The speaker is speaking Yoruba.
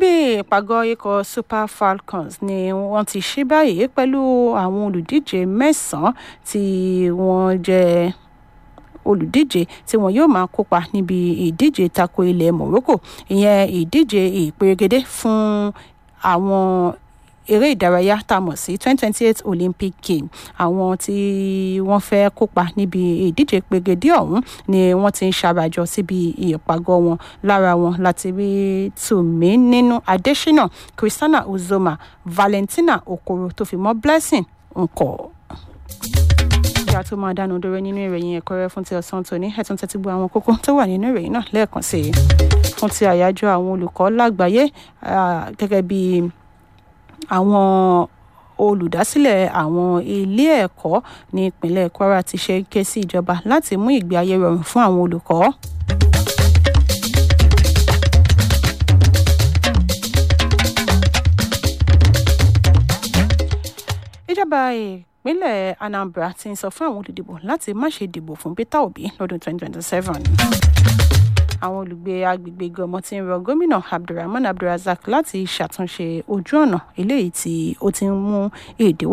ibi ìpàgọ́ ikọ̀ super falcons ni wọ́n ti ṣí báyìí pẹ̀lú àwọn olùdíje mẹ́sàn-án tí wọ́n jẹ́ olùdíje tí wọn yóò máa kópa níbi ìdíje tako ilẹ̀ morocco ìyẹn ìdíje ìperégedé fún àwọn eré ìdárayá tá a mọ̀ sí twenty twenty eight olympic game àwọn tí wọ́n fẹ́ kópa níbi ìdíje pegedé ọ̀hún ni wọ́n ti ń ṣàbàjọ síbi ìpàgọ́ wọn lára wọn láti rí tùmí nínú adésínà christiana uzoma valentina okoro tó fi mọ́ blessing nkọ́ ìyá tó máa dánu dúró nínú ìròyìn ẹ̀kọ́ rẹ fún ti ọ̀sán tòní ẹ̀tún tẹ́tí gbọ́ àwọn kókó tó wà nínú ìròyìn náà lẹ́ẹ̀kan sí i fún ti àyájọ́ àwọn olùkọ́ lágbàáyé gẹ́gẹ́ bí àwọn olùdásílẹ̀ àwọn ilé ẹ̀kọ́ ní ìpínlẹ̀ kwara ti ṣe ké sí ìjọba láti mú ìgbé ayé rọrùn fún àwọn olùkọ́. ìjọba ìpínlẹ̀ anambra ti ń sọ fún àwọn olùdìbò láti má ṣe dìbò fún peter obi lọ́dún 2027 àwọn olùgbé agbègbè gọmọ ti ń rọ gómìnà abdulrahman abdulrasaq láti ṣàtúnṣe ojú ọ̀nà eléyìí tí ó ti ń mú èdè